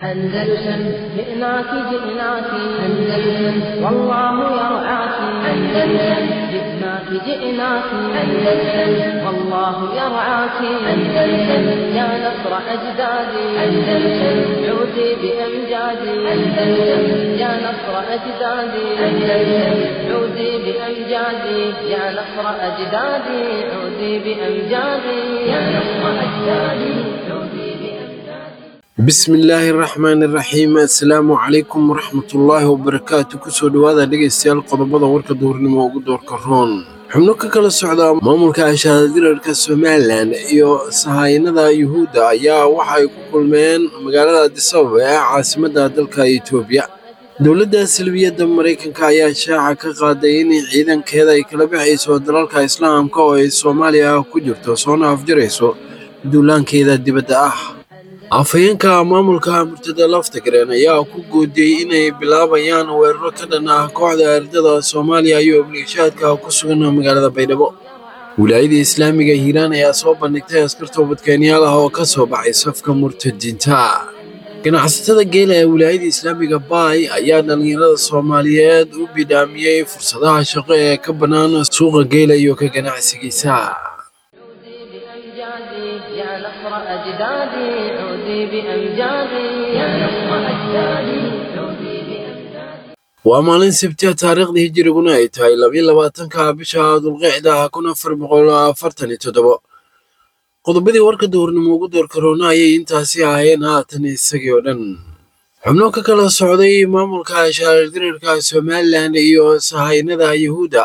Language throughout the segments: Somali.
أندلسن جئناك جئناك أندلسن والله يرعاك أندلسن جئناك جئناك أندلسن والله يرعاك أندلسن يا نصر أجدادي أندلسن عودي بأمجادي أندلسن يا نصر أجدادي أندلسن عودي بأمجادي يا نصر أجدادي عودي بأمجادي يا نصر أجدادي عودي بأمجادي bismillaahi raxmaani raxiim assalaamu calaykum waraxmatullaahi wabarakaatu kusoo dhowaada dhegaystayaal qodobada warka duurnimo ugu doorka roon xubno ka kala socda maamulka ashaaddirarka somalilan iyo sahaynada yuhuudda ayaa waxay ku kulmeen magaalada adisababa ee caasimadda dalka etoobiya dowladda salbiyadda maraykanka ayaa shaaca ka qaaday in ciidankeeda ay kala bixayso dalalka islaamka oo ay soomaaliya ku jirto soona afjarayso duulaankeeda dibadda ah afhayeenka maamulka murtada laftagareen ayaa ku goodiyey inay bilaabayaan weeraro ka dhan ah kooxda ardada soomaaliya iyo obligashaadka ku sugan magaalada baydhabo wilaayada islaamiga hiiraan ayaa soo bandhigtay askar toobadkeenyaal ah oo ka soo baxay safka murtadiinta ganacsatada geela ee wilaayada islaamiga baay ayaa dhallinyarada soomaaliyeed u bidhaamiyey fursadaha shaqo ee ka bannaan suuqa geela iyo ka ganacsigiisa بأمجادي يا نصر أجدادي عودي بأمجادي يا نصر أجدادي عودي بأمجادي waa maalin sabtiya taariikhda hijiriguna ay tahay labiyo labaatanka bisha dulqicda kun afar boqol afartan iyo toddobo qodobadii warka duurnimo ugu doorka roona ayay intaasi ahaayeen haatan isagii oo dhan xubno ka kala socday maamulka shaardirarka somalilan iyo sahaynada yuhuudda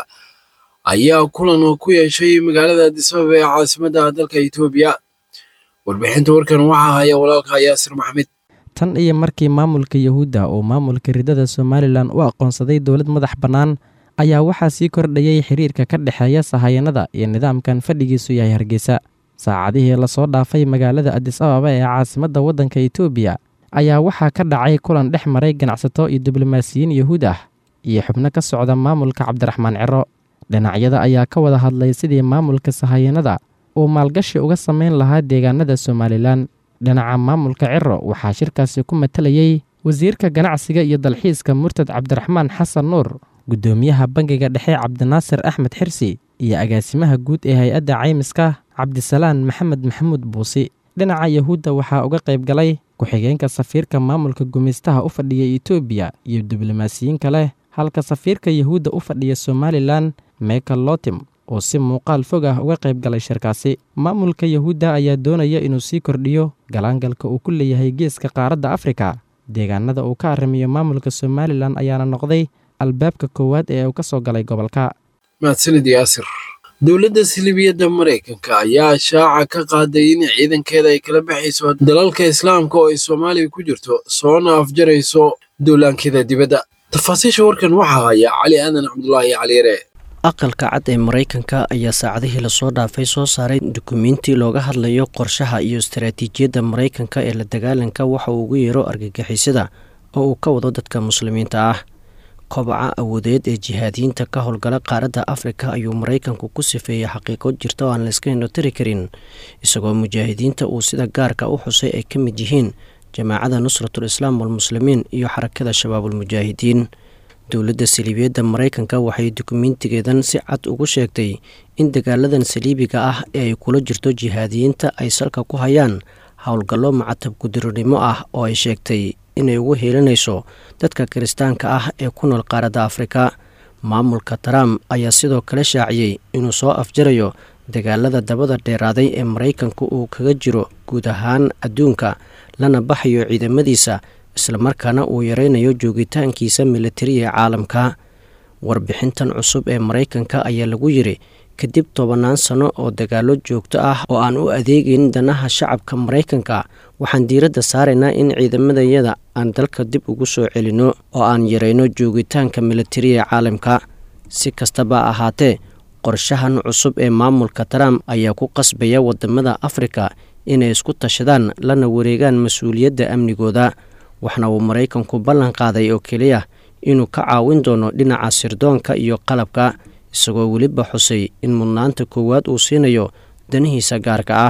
ayaa kulan oo ku yeeshay magaalada adisababa ee caasimadda dalka etoobiya warbixinta warkan waxaa haya walaalka yaasir maxmed tan iyo markii maamulka yuhuudda uu maamulka ridada somalilan u aqoonsaday dowlad madax bannaan ayaa waxaa sii kordhayay xiriirka ka dhexeeya sahayanada iyo nidaamkan fadhigiisu yahay hargeysa saacadihii lasoo dhaafay magaalada adis ababa ee caasimadda waddanka etoobiya ayaa waxaa ka dhacay kulan dhex maray ganacsato iyo diblomaasiyiin yuhuud ah iyo xubno ka socda maamulka cabdiraxmaan ciro dhinacyada ayaa ka wada hadlay sidii maamulka sahayanada uu maalgashi uga samayn lahaa deegaanada somalilan dhinaca maamulka ciro waxaa shirkaasi ku matalayey wasiirka ganacsiga iyo dalxiiska murtad cabdiraxmaan xasan nuur guddoomiyaha bangiga dhexe cabdinaasir axmed xirsi iyo agaasimaha guud ee hay-adda caymiska cabdisalaan maxamed maxamuud buusi dhinaca yuhuudda waxaa uga qayb galay ku-xigeenka safiirka maamulka gumaystaha u fadhiya etoobiya iyo diblomaasiyiin kale halka safiirka yuhuudda u fadhiya somalilan michael lotim oo si muuqaal fog ah uga qayb galay shirkaasi maamulka yuhuudda ayaa doonaya inuu sii kordhiyo galaangalka uu ku leeyahay geeska qaaradda afrika deegaanada uu ka arrimiyo maamulka somalilan ayaana noqday albaabka koowaad ee uu ka soo galay gobolka mahadsanid yaasir dowladda silibiyadda maraykanka ayaa shaaca ka qaaday in ciidankeeda ay kala baxayso dalalka islaamka oo ay soomaaliya ku jirto soona afjarayso duulaankeeda dibadda tafaasiisha warkan waxaa haya cali aadan cabdulaahi caliyare aqalka cad ee maraykanka ayaa saacadihii lasoo dhaafay soo saaray dukumiinti looga hadlayo qorshaha iyo istaraatiijiyadda maraykanka ee la dagaalanka waxa uu ugu yeero argagixisada oo uu ka wado dadka muslimiinta ah kobaca awoodeed ee jihaadiyiinta ka howlgala qaaradda afrika ayuu maraykanku ku sifeeyey xaqiiqo jirta oo aan layska indhotiri karin isagoo mujaahidiinta uu sida gaarka u xusay ay ka mid yihiin jamaacada nusratul islaam walmuslimiin iyo xarakada shabaabulmujaahidiin dowladda saliibiyadda maraykanka waxay dukumiintigeedan si cad ugu sheegtay in dagaaladan saliibiga ah ee ay kula jirto jihaadiyiinta ay salka ku hayaan howlgallo macatab gudironimo ah oo ay sheegtay inay ugu heelinayso dadka kiristaanka ah ee ku nool qaaradda afrika maamulka trump ayaa sidoo kale shaaciyey inuu soo afjarayo dagaalada dabada dheeraaday ee maraykanku uu kaga jiro guud ahaan adduunka lana baxayo ciidamadiisa islamarkaana uu yaraynayo joogitaankiisa militari ee caalamka warbixintan cusub ee maraykanka ayaa lagu yiri kadib tobannaan sano oo dagaallo joogto ah oo aan u adeegayn danaha shacabka maraykanka waxaan diiradda saaraynaa in ciidamadayada aan dalka dib ugu soo celinno oo aan yarayno joogitaanka militari ee caalamka si kastaba ahaatee qorshahan cusub ee maamulka trump ayaa ku qasbaya wadamada afrika inay isku tashadaan lana wareegaan mas-uuliyadda amnigooda waxna uu maraykanku ballan qaaday oo keliya inuu ka caawin doono dhinaca sirdoonka iyo qalabka isagoo weliba xusay in mudnaanta koowaad uu siinayo danihiisa gaarka ah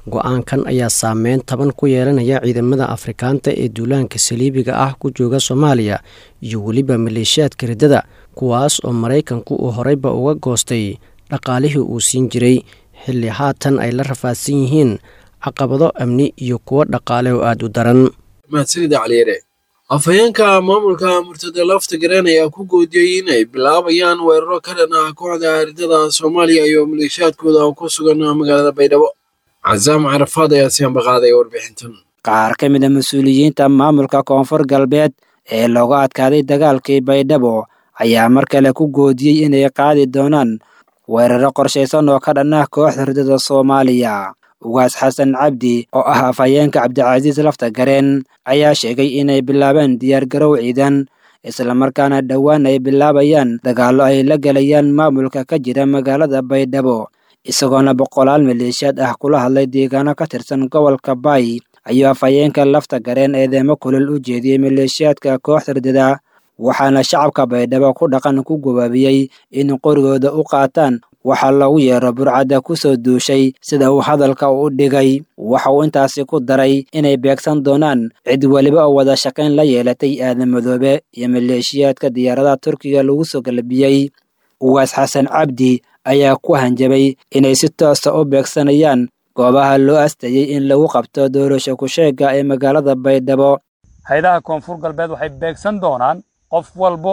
go-aankan ayaa saameyn taban ku yeelanaya ciidamada afrikaanta ee duulaanka saliibiga ah ku jooga soomaaliya iyo weliba maleeshiyaadka riddada kuwaas oo maraykanku uu horeyba uga goostay dhaqaalihii uu siin jiray xilli haatan ay la rafaadsan yihiin caqabado amni iyo kuwo dhaqaale oo aada u daran mahadsanida caliyare afhayeenka maamulka murtada lafta gareen ayaa ku goodiyey inay bilaabayaan weeraro ka dhan ah kooxda riddada soomaaliya iyo maleeshiyaadkooda oo ku sugan magaalada baydhabo casaam carafaad ayaa si ambaqaaday warbixintan qaar ka mid a mas-uuliyiinta maamulka koonfur galbeed ee looga adkaaday dagaalkii baydhabo ayaa mar kale ku goodiyey inay qaadi doonaan weeraro qorshaysan oo ka dhan ah kooxda riddada soomaaliya ugaas xasan cabdi oo ah afhayeenka cabdicasiis lafta gareen ayaa sheegay inay bilaabeen diyaargarow ciidan islamarkaana dhowaan ay bilaabayaan dagaallo ay la gelayaan maamulka ka jira magaalada baydhabo isagoona boqolaal maleeshiyaad ah kula hadlay deegaano ka tirsan gobolka baay ayuu afhayeenka lafta gareen eedeemo kulol u jeediyey maleeshiyaadka kooxda riddada waxaana shacabka baydhabo ku dhaqan ku gabaabiyey in qorigooda u qaataan waxaa loogu yeero burcadda ku soo duushay sida uu hadalka u dhigay waxa uu intaasi ku daray inay beegsan doonaan cid weliba oo wada shaqayn la yeelatay aadan madoobe iyo maleeshiyaadka diyaaradaha turkiga lagu soo galbiyey ugaas xasan cabdi ayaa ku hanjabay inay si toosa u beegsanayaan goobaha loo astayey in lagu qabto doorasho ku-sheega ee magaalada baydhabo hay-adaha koonfur galbeed waxay beegsan doonaan qof walbo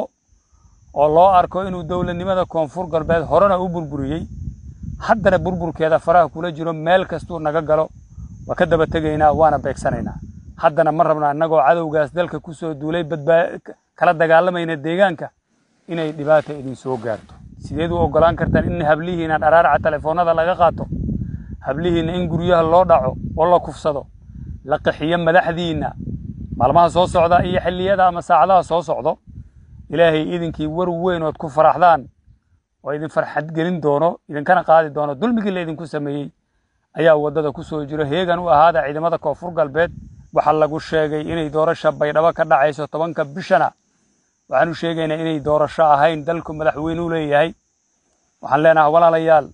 oo loo arko inuu dowladnimada koonfur galbeed horena u burburiyey haddana burburkeeda faraha kula jiro meel kastuu naga galo waa ka daba tegaynaa waana beegsanaynaa haddana ma rabna annagoo cadowgaas dalka ku soo duulay badbaa kala dagaalamayna deegaanka inay dhibaata idin soo gaarto sideed u oggolaan kartaan in hablihiina dharaaraca telefoonnada laga qaato hablihiinna in guryaha loo dhaco oo la kufsado la qaxiyo madaxdiinna maalmaha soo socda iyo xilliyada ama saacadaha soo socdo ilaahay idinkii war weyn ood ku faraxdaan oo idin farxad gelin doono idinkana qaadi doono dulmigii la idinku sameeyey ayaa waddada ku soo jiro heegan u ahaada ciidamada koonfur galbeed waxaa lagu sheegay inay doorasha baydhabo ka dhacayso tobanka bishana waxaan u sheegaynaa inay doorasho ahayn dalku madaxweynuu leeyahay waxaan leenahay walaalayaal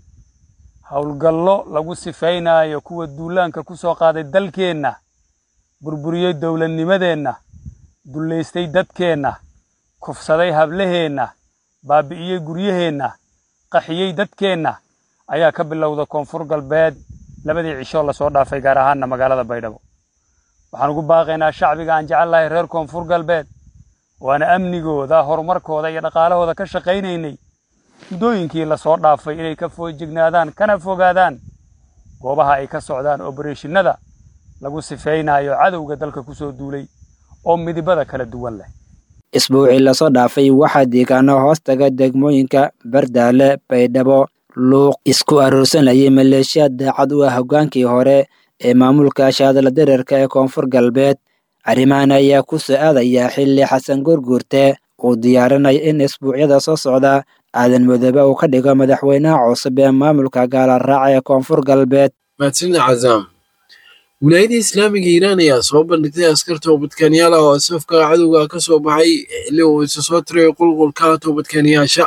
howlgallo lagu sifaynaayo kuwa duulaanka ku soo qaaday dalkeenna burburiyey dowladnimadeenna dullaystay dadkeenna kufsaday hablaheenna baabi'iyey guryaheenna qaxiyey dadkeenna ayaa ka bilowda koonfur galbeed labadii cishoo lasoo dhaafay gaar ahaanna magaalada baydhabo waxaan ugu baaqaynaa shacbiga aan jecel lahay reer koonfur galbeed waana amnigooda horumarkooda iyo dhaqaalahooda ka shaqaynaynay muddooyinkii lasoo dhaafay inay ka foojignaadaan kana fogaadaan goobaha ay ka socdaan obereshinada lagu sifaynayo cadowga dalka ku soo duulay oo midibada kala duwan leh isbuucii lasoo dhaafay waxaa deegaano hoostaga degmooyinka bardaale baydhabo luuq isku aroorsanayay maleeshiyaad daacad u ah hoggaankii hore ee maamulka shaadala dareerka ee koonfur galbeed arrimahan ayaa ku soo aadaya xilli xasan gurguurte uu diyaarinaya in isbuucyada soo socda aadan madoobe uu ka dhigo madaxweynaha cusub ee maamulka gaala raaca ee koonfur galbeed mahadsanida cazaam wilaayada islaamiga iiraan ayaa soo bandhigtay askar toobadkaaniyaal ah oo safka cadowga ka soo baxay xilli uu isa soo tiray qulqulka toobadkaaniyaasha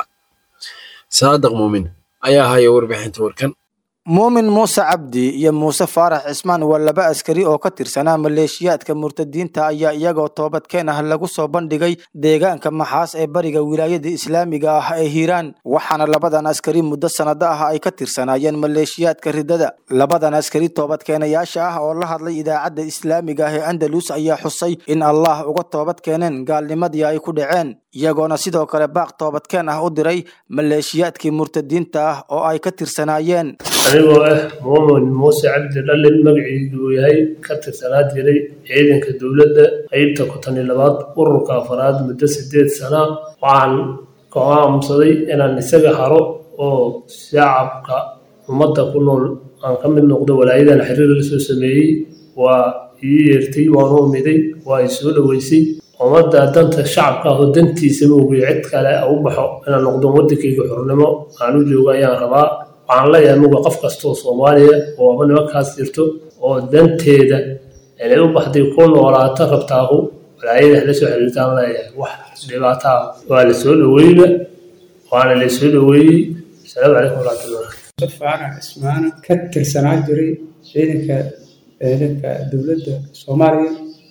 saadaq muumin ayaa haya warbixinta warkan muumin muuse cabdi iyo muuse faarax cismaan waa laba askari oo ka tirsanaa maleeshiyaadka murtadiinta ayaa iyagoo toobadkeen ah lagu soo bandhigay deegaanka maxaas ee bariga wilaayada islaamiga ah ee hiiraan waxaana labadan askari muddo sanado ah ay ka tirsanaayeen maleeshiyaadka ridada labadan askari toobadkeenayaasha ah oo la hadlay idaacadda islaamiga ah ee andalus ayaa xusay in allah uga toobad keeneen gaalnimadii ay ku dhaceen iyagoona sidoo kale baaq toobadkeen ah u diray maleeshiyaadkii murtadiinta ah oo ay ka tirsanaayeen anigoo ah muumin muuse cabdi dhallin magaciisu uu yahay ka tirsanaa jiray ciidanka dowladda qeybta konton iyo labaad ururka afaraad muddo sideed sana waxaan go'aamsaday inaan isaga haro oo shacabka ummadda ku nool aan ka mid noqdo walaayadan xiriir la soo sameeyey waa ii yeertay waan u umiday waa i soo dhoweysay ummadda danta shacabka ah oo dantiisa moogiyo cid kale u baxo inaan noqdo waddankayga xornimo aan u joogo ayaan rabaa waxaan leeyahay muga qof kastoo soomaaliya oo aba nimankaas jirto oo danteeda inay u baxday ku noolaato rabtaahu walaayada la soo xiriirtaan leeyahay wax dhibaataa waa la soo dhoweyba waana la soo dhoweeyey asalaamu calaykum waraxmatullah faarax cismaana ka tirsanaa jiray ciidanka ciidanka dowladda soomaaliya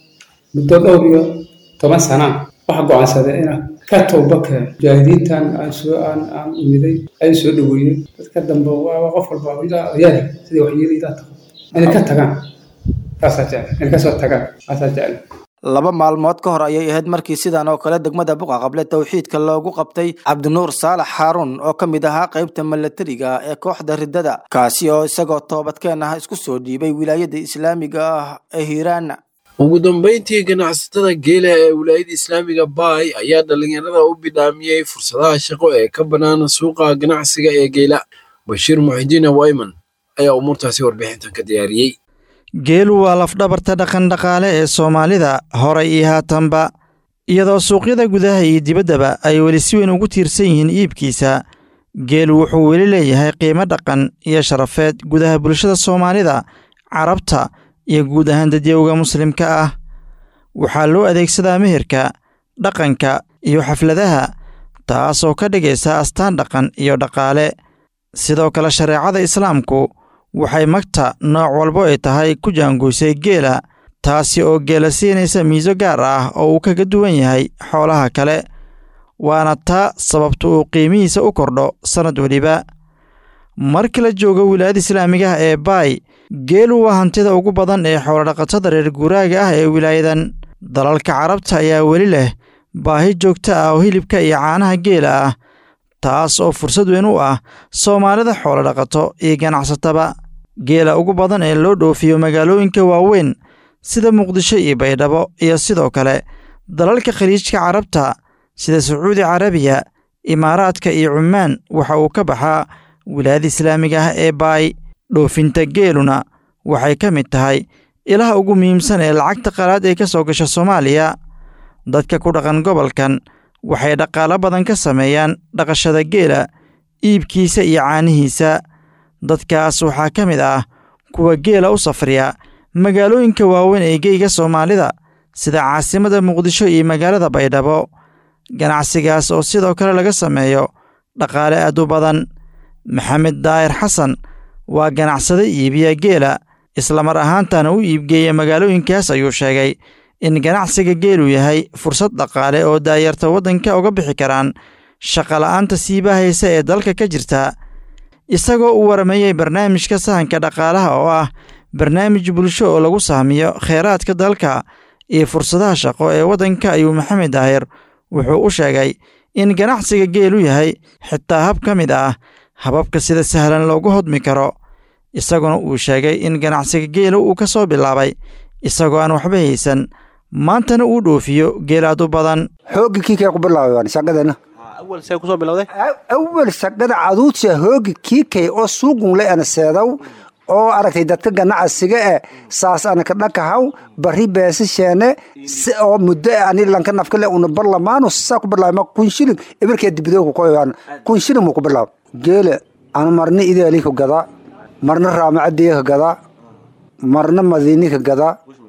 muddo dhowr iyo toban sana waxa go-aansaday inaan ka tooba keeno mujaahidiintan aan soo aan aan imiday aan soo dhaweeyey dadka dambe waa qof walba ilaa odayaal sidai waxyeeli ilaa tago inay ka tagaan taasaa jecel inay kasoo tagaan taasaa jecel laba maalmood ka hor ayay ahayd markii sidan oo kale degmada buqa qable towxiidka loogu qabtay cabdinuur saalax xaaruun oo ka mid ahaa qaybta milatariga ee kooxda riddada kaasi oo isagoo toobadkeen ah isku soo dhiibay wilaayada islaamiga ah ee hiiraan ugu dambayntii ganacsatada geela ee wilaayada islaamiga baay ayaa dhallinyarada u bidhaamiyey fursadaha shaqo ee ka bannaan suuqa ganacsiga ee geela bashiir muxidiin wayman ayaa umuurtaasi warbixintan ka diyaariyey geelu waa lafdhabarta dhaqandhaqaale ee soomaalida horay iyo haatanba iyadoo suuqyada gudaha iyo dibaddaba ay weli si weyn ugu tiirsan yihiin iibkiisa geelu wuxuu weli leeyahay qiimo dhaqan iyo sharafeed gudaha bulshada soomaalida carabta iyo guud ahaan dadyowga muslimka ah waxaa loo adeegsadaa meherka dhaqanka iyo xafladaha taasoo ka dhigaysa astaan dhaqan iyo dhaqaale sidoo kale shareecada islaamku waxay magta nooc walbo ay tahay ku jaangoysay geela taasi oo geela siinaysa miiso gaar ah oo uu kaga duwan yahay xoolaha kale waana taa sababta uu qiimihiisa u kordho sannad weliba markii la joogo wilaayada islaamigaha ee baay geelu waa hantida ugu badan ee xoolodhaqatada reer guuraaga ah ee wilaayadan dalalka carabta ayaa weli leh baahi joogta ah oo hilibka iyo caanaha geela ah taas oo fursad weyn u ah soomaalida xoolodhaqato iyo ganacsataba geela ugu badan ee loo dhoofiyo magaalooyinka waaweyn sida muqdisho iyo baydhabo iyo sidoo kale dalalka khaliijka carabta sida sacuudi carabiya imaaraadka iyo cumaan waxa uu ka baxaa wilaayada islaamiga ah ee baay dhoofinta geeluna waxay ka mid tahay ilaha ugu muhiimsan ee lacagta qalaad ee ka soo gasha soomaaliya dadka ku dhaqan gobolkan waxay dhaqaalo badan ka sameeyaan dhaqashada geela iibkiisa iyo caanihiisa dadkaas waxaa ka mid ah kuwa geela u safriya magaalooyinka waaweyn ee geyga soomaalida sida caasimadda muqdisho iyo magaalada baydhabo ganacsigaas oo sidoo kale laga sameeyo dhaqaale aad u badan maxamed daahir xasan waa ganacsade iibiya geela islamar ahaantana u iibgeeya magaalooyinkaas ayuu sheegay in ganacsiga geelu yahay fursad dhaqaale oo daayarta waddanka uga bixi karaan shaqola'aanta siibahaysa ee dalka ka jirta isagoo u warameeyey barnaamijka sahanka dhaqaalaha oo ah barnaamij bulsho oo lagu sahmiyo kheyraadka dalka iyo fursadaha shaqo ee waddanka ayuu maxamed daahir wuxuu u sheegay in ganacsiga geelu yahay xitaa hab ka mid ah hababka sida sahlan loogu hodmi karo isaguna uu sheegay in ganacsiga geela uu ka soo bilaabay isagoo aan waxba haysan maantana uu dhoofiyo geelaad u badan hoogi kiikay ku bilaabay shaqadana awal see kusoo bilowday awal shaqada caduudsa hoogi kiikay oo suugunle ana seedaw oo aragtay dadka ganacsiga eh saas ana ka dhakahaw bari beesasheene si oo muddo ani lanka nafkale una barlamaano saa ku bilaabay kun shilin ibirkee dibidooku koyaan kun shilin muu ku bilaab geele ana marna ideeli ka gada marna raamacadii ka gada marna madiini ka gada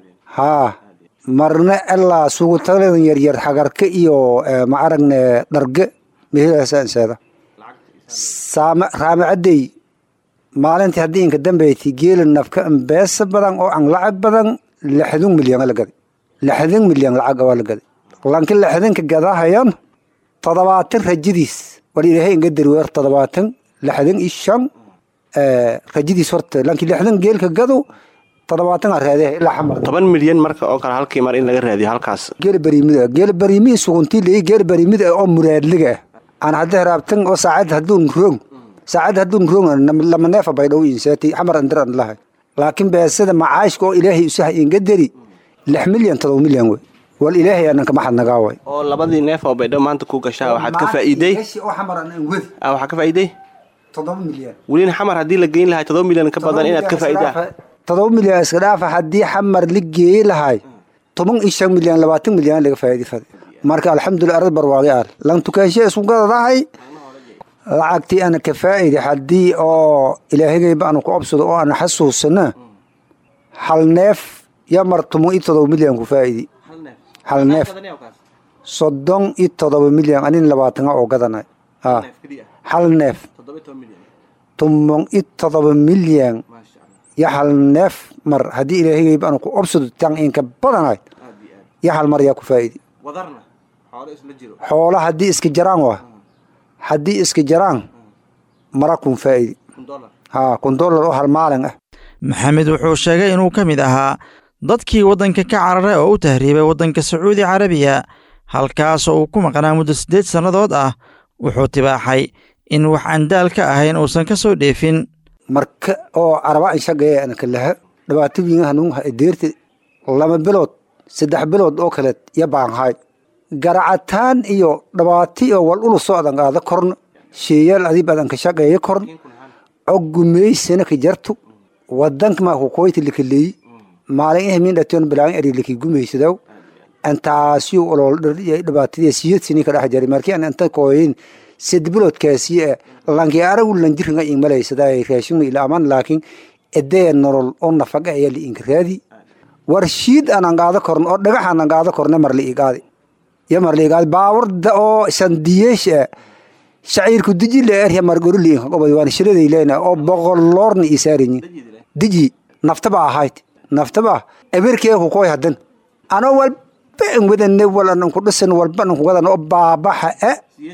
haa marna ilaa sugutaladan yaryar xagarka iyo ma aragne dharge mehelaasaanseeda raamacadey maalintii haddii inka dambeyti geela nafka beesa badan oo an lacag badan lixdun milyan la gaday lixdun milyan lacag waa la gaday lanki lixdinka gadahayan todobaatan rajadiis war ilaahay inga darweer todobaatan lixdan iyo shan rajadiis horta lanki lixdan geelka gado todobaatan a raadee ilaa xamar toban milyan marka oo kale halkii mar in laga raadiyo halkaas geela bariimida geela bariimii suguntii leeyi geela bariimida oo muraadliga ah aan hadda heraabtan oo saacad hadduun roog saacad hadduun roog lama neefa baydhow inseeti xamar andiran lahay laakiin beesada macaashka oo ilaahay usaha inga deri lix milyan todoba milyan wey wal ilaahay aanan kama xadnagaa way oo labadii neef oo baydho maanta ku gashaa waxaad ka faa'iiday oo xamar aan wadi waxaa ka faa'iiday todoba milyan welina xamar haddii la geyn lahay todoba milyan ka badan inaad ka faa'iidaa todoba milyan iska dhaafa haddii xamar la geeyi lahay toban iyo shan milyan labaatan milyan laga faa'iidi fada marka alxamdulilah arad barwaaqi aal lan tukaanshe isku gadadahay lacagtii ana ka faa'iidi haddii oo ilaahigayba aanu ku obsado oo ana xasuusana hal neef yamar toban iyo todoba milyan ku faa'iidi hal neef soddon iyo todoba milyan anin labaatana oo gadanay hal neef tumon i todoba milyan yo hal neef mar haddii ilaahayba aanu ku obsado tan inka badanayd yo hal mar yaa ku faa'idi xoola haddii iska jaraan waa haddii iska jaraan mara kun faa'idi haa kun dollar oo hal maalin ah maxamed wuxuu sheegay inuu ka mid ahaa dadkii waddanka ka cararay oo u tahriibay waddanka sacuudi carabiya halkaasoo uu ku maqnaa muddo siddeed sannadood ah wuxuu tibaaxay in wax aan daal ka ahayn uusan ka soo dheefin marka oo caraba inshagaya anaka laha dhibaato wiinga hanuunha deerta laba bilood saddex bilood oo kaleed ya baanhay garacataan iyo dhabaati oo wal ulu socdan aada korna sheeyaal adib adan ka shaqeeya korna coggumeysana ka jartu wadanka ma ku koyti likaleeyi maalin eh min dhatoon bilaan eri liki gumeysadaw antaasiyo olol dhibaatadii siyad sini ka dhex jari markii aan inta kooyin sid biloodkaasi lanki aragu lanjirnga imalaysadaa raashin ila aman laakiin edee nolol oo nafaga ayaa li inkiraadi war shiid aan qaado korno oo dhagax aan qaado korno mar li igaadi ya mar li igaadi baawarda oo sandiyeesh shaciirku diji le erya mar goru li inka qobay waan shiraday leena oo boqol loorna isaarinyi diji naftaba ahayd naftaba eberkee ku koy hadan ano walba in wadane walan ku dhisan walba ku wadan oo baabaxa e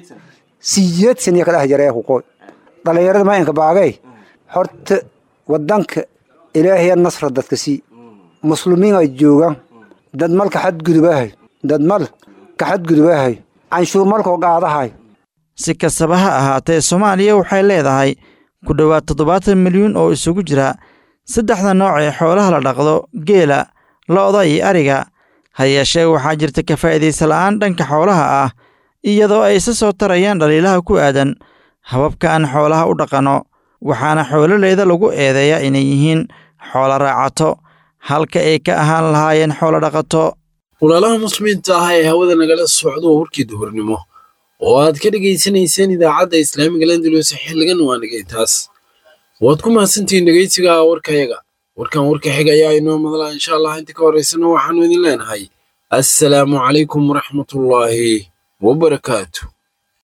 siyeed saniya ka dhex jaree ku koy dhalinyarada ma inka baagay horta wadanka ilaahaya nasra dadka sii muslimiin ay joogaan dad malka xadgudubahay dad mal ka xadgudubahay canshuur malkoo qaadahay si kastaba ha ahaatee soomaaliya waxay leedahay ku dhowaad toddobaatan milyuun oo isugu jira saddexda nooc ee xoolaha la dhaqdo geela lo'da iyo ariga ha yeeshee waxaa jirta ka faa'iidaysa la'aan dhanka xoolaha ah iyadoo ay isa soo tarayaan dhaliilaha ku aadan hababka aan xoolaha u dhaqanno waxaana xoololeyda lagu eedeeyaa inay yihiin xoolo raacato halka ay ka ahaan lahaayeen xoolo dhaqato walaalaha muslimiinta ah ee hawada nagala socdo warkii duhurnimo oo aad ka dhegaysanayseen idaacadda islaamiga landalus xilligan waa nagay taas waad ku mahadsantihiin dhegaysiga warkayaga warkan warka xiga ayaa inoo madlaa insha allah inta ka horeysana waxaanu idin leenahay assalaamu calaykum waraxmatullaahi wabarakaatu